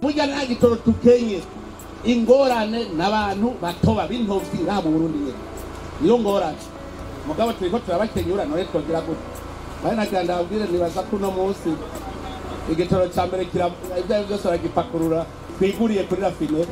burya nta gitoro tukenye ingorane n'abantu batoba b'intovyi ngaha mu burundi nyene niyo ngorane mugabo turiko turabakenyura none twogira gute bari nagira ndababwire nibaza ko uno munsi igitoro ca mbere kira ibyo ari byose baragipakurura twiguriye kuri rafine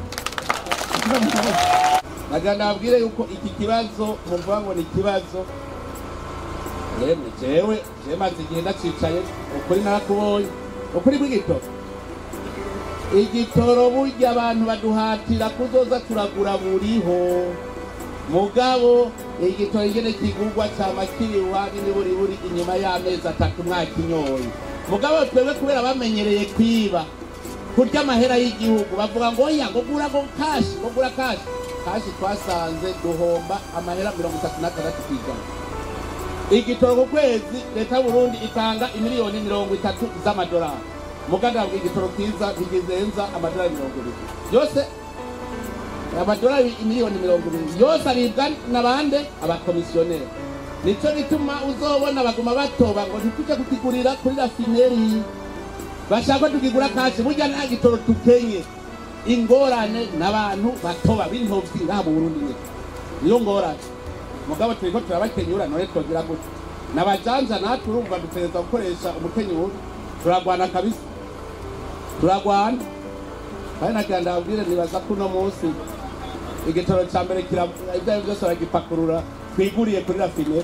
nagira ndababwire yuko iki kibazo muvuga ngo ni ikibazo yemwe jewe jewe maze igihe ndacicaye ukuri narakubonye ukuri bw'igitoro igitoro burya abantu baduhatira kuzoza turagura buriho mugabo igitoro ingene kigurwa cama kiriwa n'imiburiburi inyuma y'amezi atatu mwakinyoye mugabo twebwe kubera bamenyereye kwiba kurya amahera y'igihugu bavuga ngo oya ngo gura ngo kashi ngo gura kashi kashi twasanze duhomba amahera mirongo itatu n'atandatu kw'ijana igitoro ku kwezi leta y'uburundi itanga imiliyoni mirongo itatu z'amadolari mugandabwa igitoro kiza ntigizenza amadolari mirongo ibiri yose amadolari imiliyoni mirongo ibiri yose aribwa n'abande abakomisiyoneri nico gituma uzobona baguma batoba ngo ntituje kukigurira kuri rafineri bashaka tukigura kashi burya nta gitoro tukenye ingorane n'abantu batoba b'intovyi ngaha mu burundi nyene niyo ngorane mugabo turiko turabakenyura none twogira gute nabajanja natwe urumva dutegereza gukoresha umukenyuro turagwana kabisa turagwana kandi nagira ndababwire nibaza ko uno munsi igitoro ca mbere kira ibyo ari byose baragipakurura twiguriye kuri rafine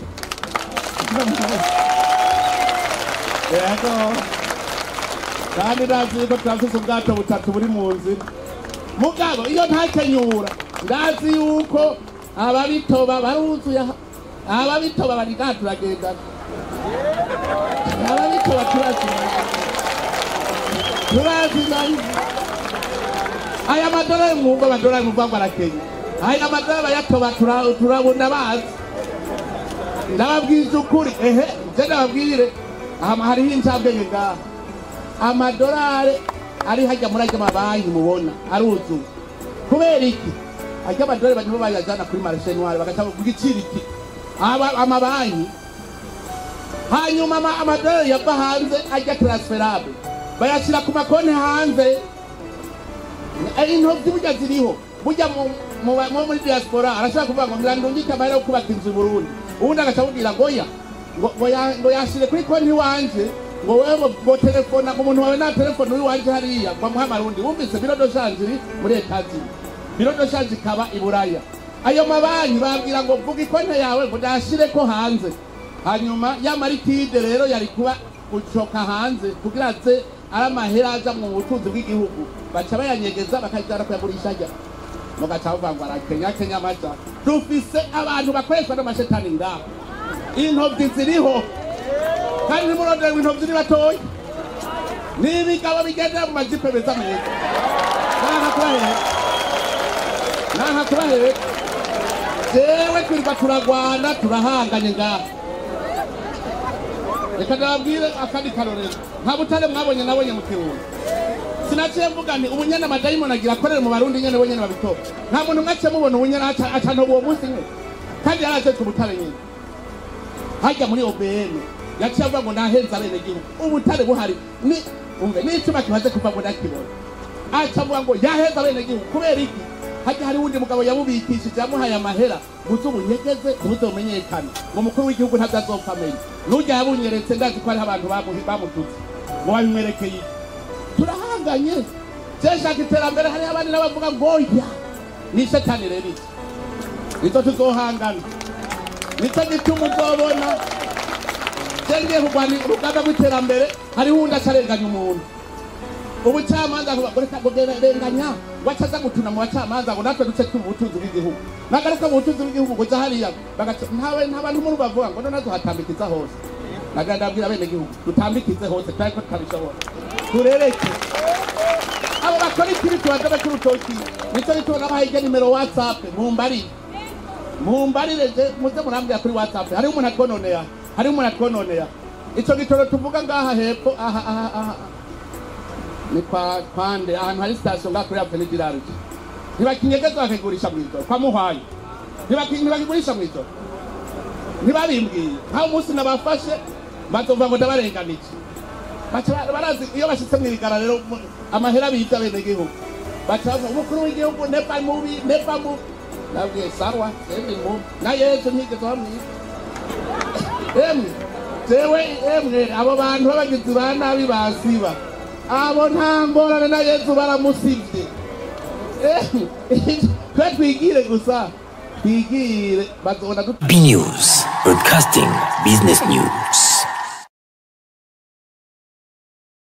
yego kandi ndazi yuko turafise ubwato butatu buri mu nzira mugabo iyo ntakenyura ndazi yuko ababitoba baruzuye aha. ababitoba bari ngaha turagendana ababitoba turazimanye turazimanye aya madolari mwumva amadolari mwumva ngo arakenya aya madolari bayatoba tura- turabona bazi ndababwiza ukuri ehe nje ndababwire aha hariho incabwenge ngaha amadolari ari hajya muri ajya mabanki mubona aruzuye kubera iki ajya amadolari banyuma bayajana kuri marishe noire bagaca ku giciro iki Aba- amabanki hanyuma ama- amadolari yava hanze ajya transferable bayashyira ku makonti hanze Eh, intovyi burya ziriho burya mu- mu ba- mu- muri diaspora arashobora kuvuga ngo ndirandungike amahera yo kubaka inzu i burundi ubundi agaca amubwira ngo oya ngo- ngo ya- ngo yashire kuri konti iwanje ngo wewe ngo- ngo telefona ngo umuntu wawe nta telefone w'iwanje hariya ngo amuhe amarundi wumvise biro do shanje iri muri etazi biro do shanje ikaba i buraya ayo mabanki babwira ngo vuga ikonti yawe ngo nashire ko hanze hanyuma ya marikide rero yari kuba gucoka hanze kugira aze ari amahera aja mu butunzi bw'igihugu baca bayanyegeza bakajana kuyagurisha ajya mugaca bavuga ngo arakenya kenya amaja dufise abantu bakoreshwa n'amashetani ngaho intovyi ziriho kandi nimurondera ngo intovyi ni batoya n'ibigabo bigendera mu majipe beza meza nanka kubahera nanka kubahera jewe twirirwa turagwana turahanganye ngaha reka ndababwire akandi karorero nta butare mwabonye nabonye mu kirundi sinaciye mvuga nti ubunyene amadayimoni agira akorere mu barundi nyene bonyene babitoba nta muntu umwe aciye mubona ubunyene aca- acantoba uwo munsi nyene kandi yari aje ku butare nyene hajya muri obm yaciye avuga ngo nahenze abenegihugu ubutare buhari ni umve n'icuma kimaze kuva ngo ndakibona aca avuga ngo yaheze abenegihugu kubera iki hajya hari wundi mugabo yamubikishije yamuhaye amahera muze ubunyegeze ntibuze bumenyekane ngo umukuru w'igihugu ntabyo azopfa amenya n'urya yabunyeretse ndazi ko hariho abantu bamu- bamututse ngo babimwerekeye iki turahanganye cyeshaka iterambere hariho abandi n'abavuga ngo oya ni shetani rero iki nizo tuzohangana nicyo gituma uzobona cengiye kurwanya urugamba rw'iterambere hariho uwundi acarenganya umuntu ubucamanza ngo reka renganya ngo acaza gutuna mu bacamanza ngo natwe duce twumva ubutunzi bw'igihugu nagaruka mu butunzi bw'igihugu ngo uja hariya bagaca ntawe nta bantu muri bavuga ngo nonazo hatambikiza hose nagira ndabwira abenegihugu dutambikize hose twari ko tutabishobora turereke abo bakora ikibi tubazabe k'urutoki nicyo gituma nabahaye irya nimero whatsapp mumbarire mumbarire je muze murambwira kuri whatsapp hariho umuntu atwononera hariho umuntu atwononera ico gitoro tuvuga ngaha hepfo aha aha aha ni kwa kwande ahantu hari sitasiyo ngaha kuri avenue du large ntibakinyegeza bakigurisha mw'ijoro kwa muhwayi Ntibaki- ntibakigurisha mw'ijoro ntibabimbwiye nkaho umunsi nabafashe bazovuga ngo ndabarenganije baca ba- barazi iyo bashitse mw'irigara rero mu- amahera bita bene gihugu baca bavuga umukuru w'igihugu nepa mubi nepa mubi nabwiye sawa emwe mubi na yesu ntigeze bamwica emwe jewe emwe abo bantu b'abagizi ba nabi basiba abo nta ngorane na yesu baramusivye Emwe, twe twigire gusa twigire bazobona dut B News, broadcasting business news.